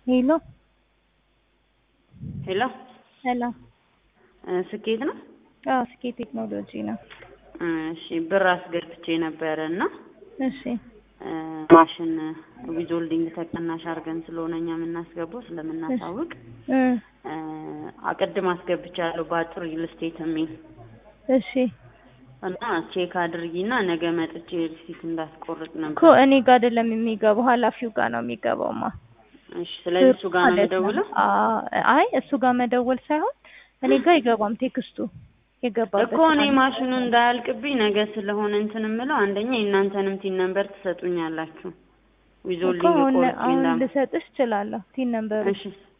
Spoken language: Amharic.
ሄሎ ሄሎ ሰላም። እ ስኬት ነው? አዎ ስኬት ቴክኖሎጂ ነው። እሺ ብር አስገብቼ ነበረ እና እሺ እ ማሽን ዊዞልዲንግ ተቀናሽ አድርገን ስለሆነ እኛ የምናስገባው ስለምናሳውቅ እ እ አቅድም አስገብቻለሁ በአጭር ሪል ስቴት የሚል እሺ እና ቼክ አድርጊና ነገ መጥቼ ሪሲት እንዳስቆርጥ እኮ ነበር። እኔ ጋር አይደለም የሚገባው ኃላፊው ጋር ነው የሚገባውማ። እሺ ስለዚህ እሱ ጋር ነው ማለት ነው። የምደውለው? አ- አይ እሱ ጋር መደወል ሳይሆን እኔ ጋር አይገባም ቴክስቱ የገባበት እኮ እኔ ማሽኑ እንዳያልቅብኝ ነገ ስለሆነ እንትን የምለው አንደኛ የእናንተንም ቲን ነምበር ትሰጡኛላችሁ እኮ ዊዞልዲንግ አሁን ቆርጬ አሁን እንዳም ልሰጥሽ እችላለሁ ቲን ነምበሩ እሺ